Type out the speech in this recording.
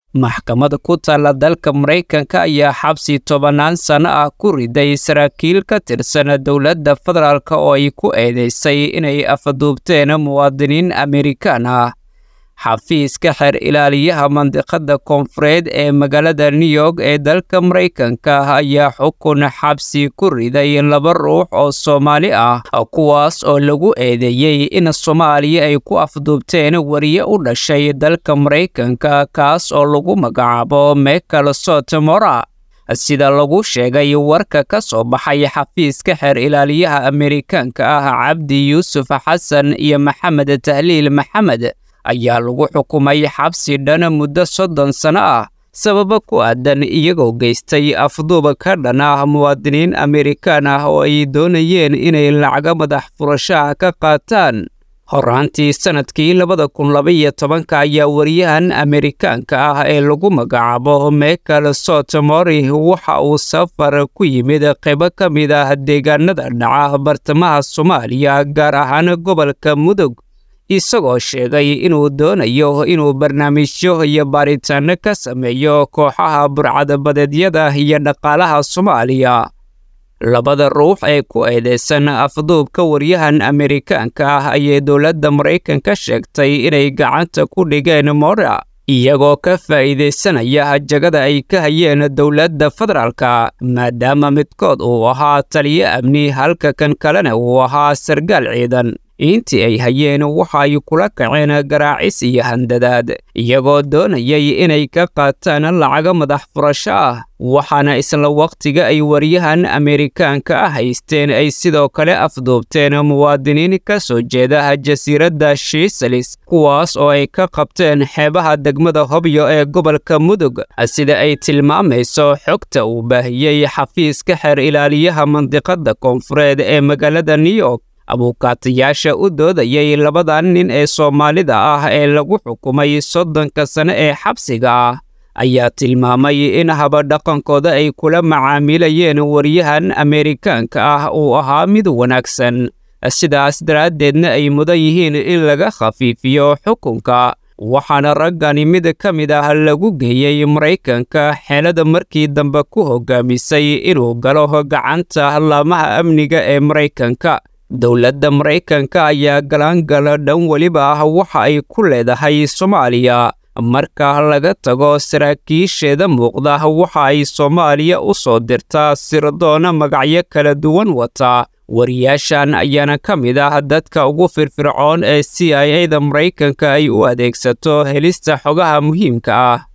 maxkamad ku taalla dalka maraykanka ayaa xabsi tobannaan sano ah ku riday saraakiil ka tirsan dowladda federaalk oo ay ku eedeysay inay afaduubteen muwaadiniin amerikaan ah xafiiska xeer ilaaliyaha mandiqada koonfureed ee magaalada new york ee dalka maraykanka ayaa xukun xabsi ku riday laba ruux oo soomaali ah kuwaas oo lagu eedeeyey in soomaaliya ay ku afduubteen wariye u dhashay dalka maraykanka kaas oo lagu magacaabo michael sotomora sida lagu sheegay warka ka soo baxay xafiiska xeer ilaaliyaha amerikaanka ah cabdi yuusuf xasan iyo maxamed tahliil maxamed ayaa lagu xukumay xabsi dhan muddo soddon sano ah sababo ku aadan iyagoo geystay afduuba ka dhan ah muwaadiniin amerikaan ah oo ay doonayeen inay lacaga madax furashaha ka qaataan horaantii sannadkii labada kun labaiyo tobanka ayaa wariyahan amerikaanka ah ee lagu magacaabo michael sotomori waxa uu safar ku yimid qaybo ka mid ah deegaanada dhaca bartamaha soomaaliya gaar ahaan gobolka mudug isagoo sheegay inuu doonayo inuu barnaamijyo iyo baaritaano ka sameeyo kooxaha burcadabadeedyada iyo dhaqaalaha soomaaliya labada ruux ee ku eedeysan afduubka waryahan amerikaanka ah ayay dowladda maraykanka sheegtay inay gacanta ku dhigeen mora iyagoo ka faa'iidaysanaya jagada ay ka hayeen dowladda federaalka maadaama midkood uu ahaa taliyo amni halka kan kalena uu ahaa sargaal ciidan intii ay hayeen waxa ay kula kaceen garaacis iyo handadaad iyagoo doonayay inay ka qaataan lacaga madax furasho ah waxaana isla wakhtiga ay waryahan amerikaanka ah haysteen ay sidoo kale afduubteen muwaadiniin ka soo jeeda jasiiradda shiisalis kuwaas oo ay ka qabteen xeebaha degmada hobyo ee gobolka mudug sida ay tilmaamayso xogta uu baahiyey xafiiska xeer ilaaliyaha mandiqada koonfureed ee magaalada new york abuukaatayaasha u doodayay labadan nin ee soomaalida ah ee lagu xukumay soddonka sane ee xabsiga ah ayaa tilmaamay in habadhaqankooda ay kula macaamilayeen waryahan amerikaanka ah uu ahaa mid wanaagsan sidaas daraaddeedna ay mudan yihiin in laga khafiifiyo xukunka waxaana raggani mid ka mid ah lagu geeyey maraykanka xeelada markii dambe ku hogaamisay inuu galo gacanta laamaha amniga ee maraykanka dowladda maraykanka ayaa galaangala dhan weliba ah waxa ay ku leedahay soomaaliya marka laga tago saraakiisheeda muuqda waxa ay soomaaliya u soo dirtaa sirdoona magacyo kala duwan wata wariyaashan ayaana ka mid ah dadka ugu firfircoon ee c i a da maraykanka ay u adeegsato helista xogaha muhiimka ah